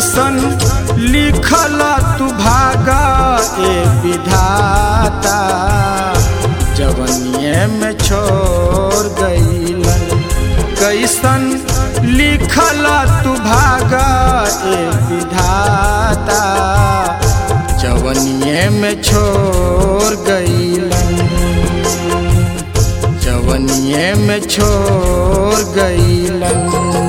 कैसन लिखल तू भागा ए विधाता जवनिए में छोड़ गईलन कैसन लिखल तू भागा ए विधाता जवनिए में छोड़ गईलन जवनिए में छोड़ गईलन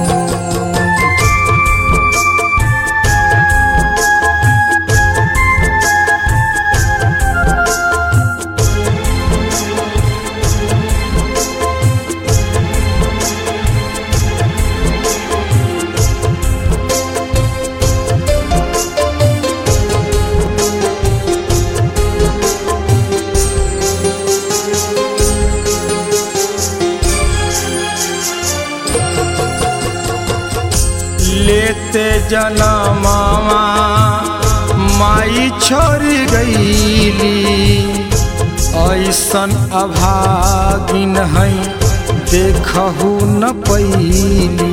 लेते जनमावा माई छोड़ गईली ऐसन अभागिन है देखहु न पैली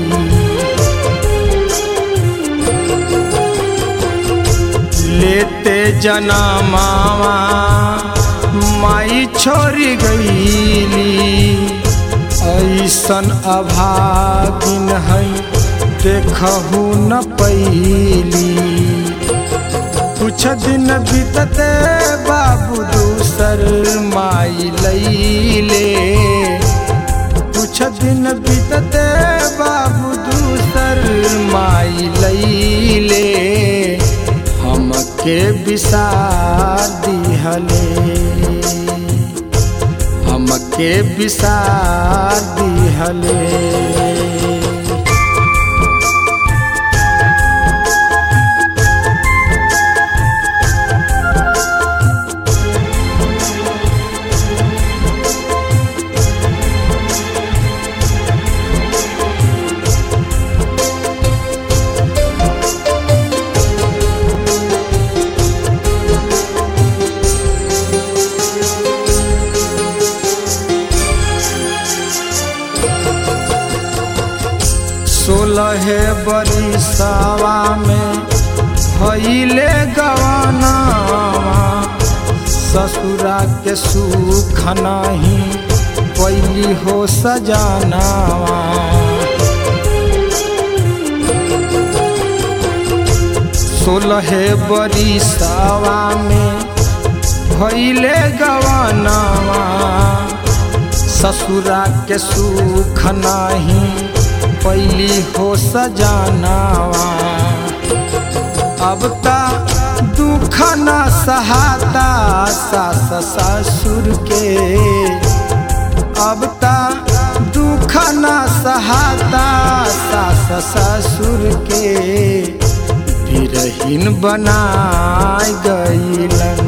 लेते जनमावा माई छोड़ गईली ऐसन अभागिन है देखहु न पैली कुछ दिन बीतते बाबू दूसर माई लैले कुछ दिन बीतते बाबू दूसर माई लैले हमके विसार दिहले हमके विसार दिहले सोलह बरिसवा में भैले गवाना ससुरा के सुख नहीं पैली हो सजानावा सोलह बरिसवा में भैले गवानावा ससुरा के सुख नहीं पैली हो सजानावा अब ता दुख न सहाता सास ससुर के अब ता दुख न सहाता सास ससुर के बिरहीन बनाय गईलन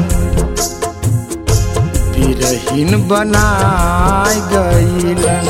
बिरहीन बनाय गईलन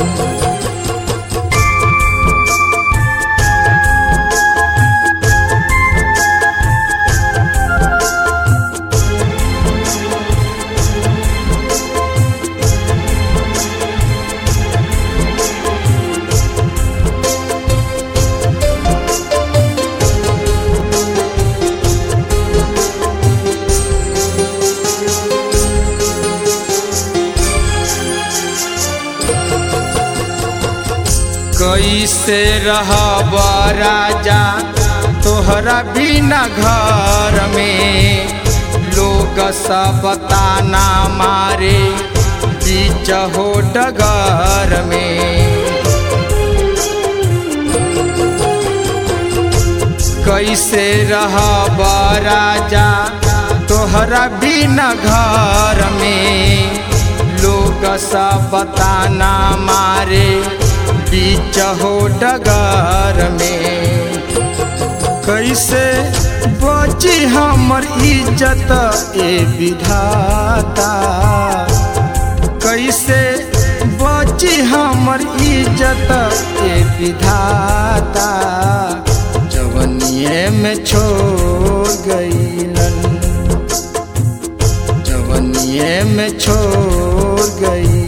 कैसे रहब राजा तोहरा बिना घर में लोग सब ताना मारे बीच हो डगर में कैसे रहब राजा तोहरा बिना घर में लोग सब ताना मारे बीच हो डगर में कैसे बची हमर इज्जत ए विधाता कैसे बची हमर इज्जत ए विधाता जवनिए में छोड़ गईलन जवनिए में छोड़ गई